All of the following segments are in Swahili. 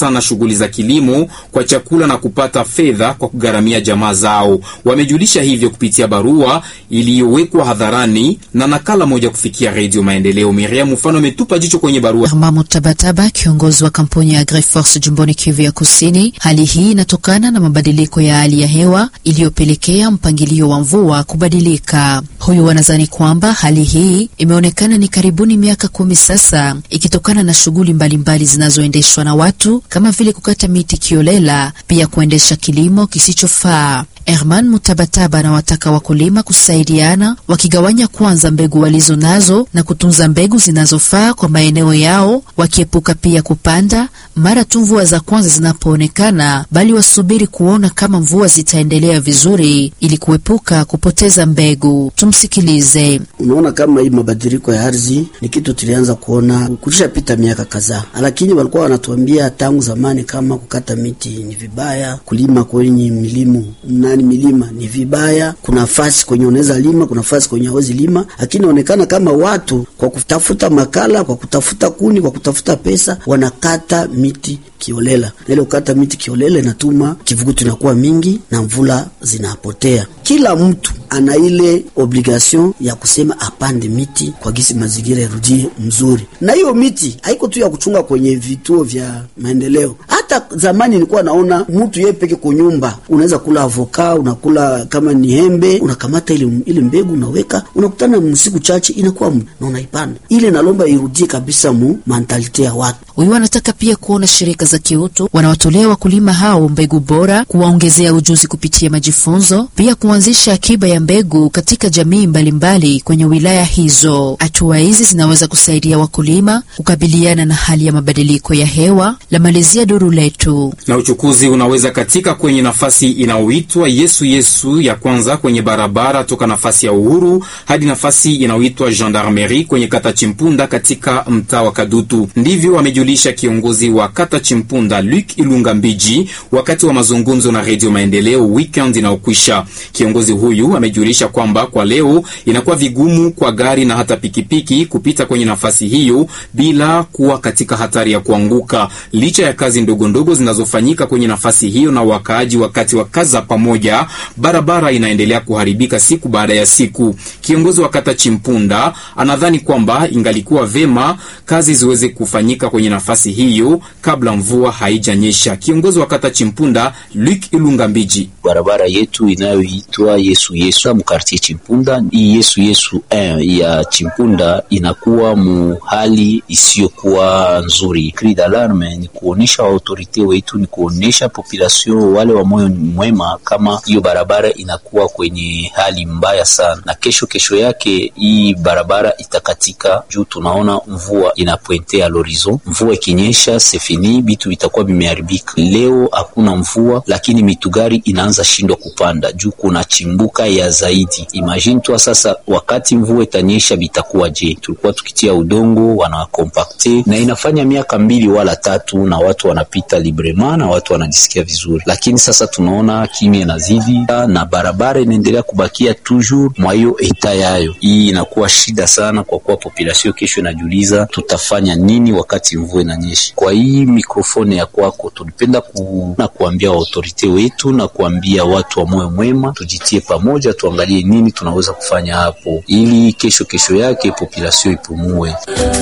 sana shughuli za kilimo kwa chakula na kupata fedha kwa kugharamia jamaa zao. Wamejulisha hivyo kupitia barua iliyowekwa hadharani na nakala moja kufikia Redio Maendeleo. Miriam mfano ametupa jicho kwenye barua. Armamo Tabataba, kiongozi wa kampuni ya Agriforce jimboni Kivu ya Kusini. Hali hii inatokana na mabadiliko ya hali ya hewa iliyopelekea mpangilio wa mvua kubadilika. Huyu wanadhani kwamba hali hii imeonekana ni karibuni miaka kumi sasa, ikitokana na shughuli mbalimbali zinazoendeshwa na watu kama vile kukata miti kiolela, pia kuendesha kilimo kisichofaa. Herman Mutabataba anawataka wakulima kusaidiana, wakigawanya kwanza mbegu walizo nazo na kutunza mbegu zinazofaa kwa maeneo yao, wakiepuka pia kupanda mara tu mvua za kwanza zinapoonekana, bali wasubiri kuona kama mvua zitaendelea vizuri ili kuepuka kupoteza mbegu. Tumsikilize. Unaona, kama hii mabadiliko ya ardhi ni kitu tulianza kuona kulishapita miaka kadhaa, lakini walikuwa wanatuambia tangu zamani kama kukata miti ni vibaya, kulima kwenye milimu nani milima ni vibaya. Kuna nafasi kwenye unaweza lima, kuna nafasi kwenye hawezi lima, lakini inaonekana kama watu kwa kutafuta makala, kwa kutafuta kuni, kwa kutafuta pesa wanakata miti kiolela, na ile ukata miti kiolela inatuma kivukutu inakuwa mingi na mvula zinapotea. Kila mtu ana ile obligation ya kusema apande miti kwa gisi mazingira yarudie mzuri, na hiyo miti haiko tu ya kuchunga kwenye vituo vya maendeleo. Hata zamani nilikuwa naona mtu yeye peke kwa nyumba, unaweza kula avoka, unakula kama ni hembe, unakamata ile ile mbegu unaweka, unakutana msiku chache inakuwa na unaipanda ile. Nalomba irudie kabisa mu mentalite ya watu. Huyu anataka pia kuona shirika za kiutu wanawatolea wakulima hao mbegu bora, kuwaongezea ujuzi kupitia majifunzo, pia kuanzisha akiba ya mbegu katika jamii mbalimbali mbali kwenye wilaya hizo. Hatua hizi zinaweza kusaidia wakulima kukabiliana na hali ya mabadiliko ya hewa. La malizia duru letu na uchukuzi unaweza katika kwenye nafasi inayoitwa Yesu Yesu ya kwanza kwenye barabara toka nafasi ya Uhuru hadi nafasi inayoitwa Gendarmerie kwenye kata Chimpunda katika mtaa wa Kadutu. Ndivyo amejulisha kiongozi wa kata Chimpunda Luc Ilunga Mbiji wakati wa mazungumzo na Radio Maendeleo weekend inayokwisha. Kiongozi huyu amejulisha kwamba kwa leo inakuwa vigumu kwa gari na hata pikipiki kupita kwenye nafasi hiyo bila kuwa katika hatari ya kuanguka, licha ya kazi ndogo ndogo zinazofanyika kwenye nafasi hiyo na wakaaji wakati wa kaza pamoja, barabara inaendelea kuharibika siku baada ya siku. Kiongozi wa kata Chimpunda anadhani kwamba ingalikuwa vema kazi ziweze kufanyika kwenye nafasi hiyo kabla mvua haijanyesha. Kiongozi wa kata Chimpunda Luc Ilunga Mbiji: barabara yetu inayoitwa Yesu Yesu mkartie Chimpunda, hii Yesu Yesu eh, ya Chimpunda inakuwa mu hali isiyokuwa nzuri. Cri d'alarme ni kuonesha autorite wetu, ni kuonesha population wale wa moyo mwema kama hiyo barabara inakuwa kwenye hali mbaya sana, na kesho kesho yake hii barabara itakatika juu tunaona mvua inapointea l'horizon. Mvua ikinyesha sefini bitu vitakuwa vimeharibika. Leo hakuna mvua, lakini mitugari inaanza shindwa kupanda juu kuna chimbuka ya zaidi. Imagine tu sasa, wakati mvua itanyesha bitakuwa je? Tulikuwa tukitia udongo wanakompakte, na inafanya miaka mbili wala tatu, na watu wanapita librema na watu wanajisikia vizuri, lakini sasa tunaona kimya inazidi na barabara inaendelea kubakia toujours mwa hiyo eta yayo. Hii inakuwa shida sana, kwa kuwa population kesho inajiuliza tutafanya nini wakati mvua inanyesha. Kwa hii mikrofoni ya kwako, tulipenda ku, na kuambia autorite wetu na kuambia watu wa moyo mwema, tujitie pamoja, tuangalie nini tunaweza kufanya hapo, ili kesho kesho yake population ipumue.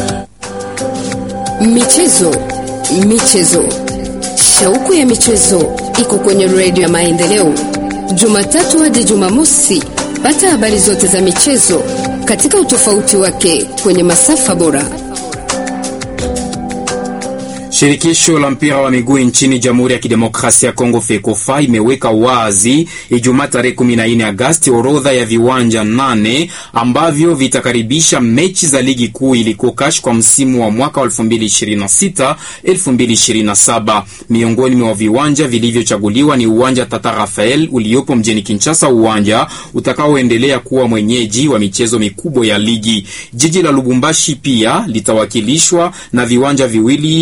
Michezo, michezo, shauku ya michezo iko kwenye redio ya Maendeleo, Jumatatu hadi Jumamosi. Pata habari zote za michezo katika utofauti wake kwenye masafa bora. Shirikisho la mpira wa miguu nchini Jamhuri ya Kidemokrasia ya Kongo FEKOFA imeweka wazi Ijumaa tarehe 14 Agasti orodha ya viwanja nane ambavyo vitakaribisha mechi za ligi kuu iliko kash kwa msimu wa mwaka 2026 2027. Miongoni mwa viwanja vilivyochaguliwa ni uwanja Tata Rafael uliopo mjini Kinshasa, uwanja utakaoendelea kuwa mwenyeji wa michezo mikubwa ya ligi. Jiji la Lubumbashi pia litawakilishwa na viwanja viwili vili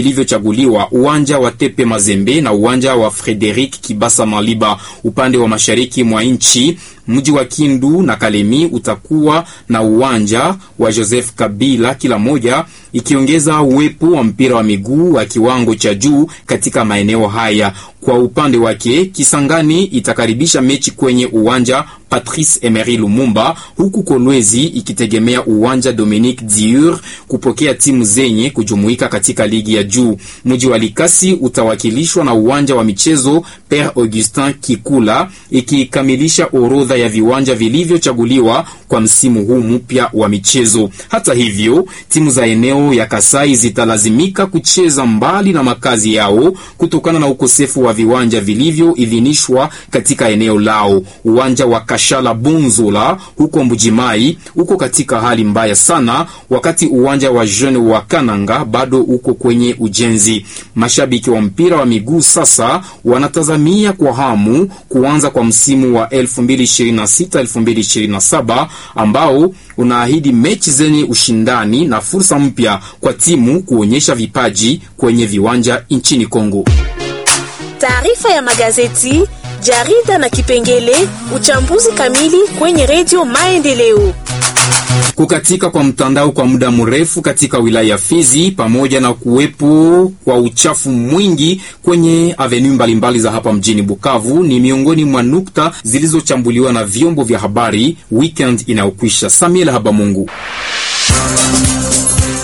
vilivyochaguliwa uwanja wa Tepe Mazembe na uwanja wa Frederic Kibasa Maliba upande wa mashariki mwa nchi. Mji wa Kindu na Kalemi utakuwa na uwanja wa Joseph Kabila kila moja, ikiongeza uwepo wa mpira wa miguu wa kiwango cha juu katika maeneo haya. Kwa upande wake, Kisangani itakaribisha mechi kwenye uwanja Patrice Emery Lumumba, huku Kolwezi ikitegemea uwanja Dominique Diur kupokea timu zenye kujumuika katika ligi ya juu. Mji wa Likasi utawakilishwa na uwanja wa michezo Pere Augustin Kikula, ikikamilisha orodha ya viwanja vilivyochaguliwa kwa msimu huu mpya wa michezo. Hata hivyo, timu za eneo ya Kasai zitalazimika kucheza mbali na makazi yao kutokana na ukosefu wa viwanja vilivyoidhinishwa katika eneo lao. Uwanja wa Kashala Bunzula huko Mbujimai uko katika hali mbaya sana, wakati uwanja wa Jeune wa Kananga bado uko kwenye ujenzi. Mashabiki wa mpira wa miguu sasa wanatazamia kwa hamu kuanza kwa msimu wa 2026-2027 ambao unaahidi mechi zenye ushindani na fursa mpya kwa timu kuonyesha vipaji kwenye viwanja nchini Kongo. Taarifa ya magazeti, jarida na kipengele uchambuzi kamili kwenye redio Maendeleo. Kukatika kwa mtandao kwa muda mrefu katika wilaya ya Fizi pamoja na kuwepo kwa uchafu mwingi kwenye avenue mbalimbali za hapa mjini Bukavu ni miongoni mwa nukta zilizochambuliwa na vyombo vya habari weekend inayokwisha. Samuel Habamungu.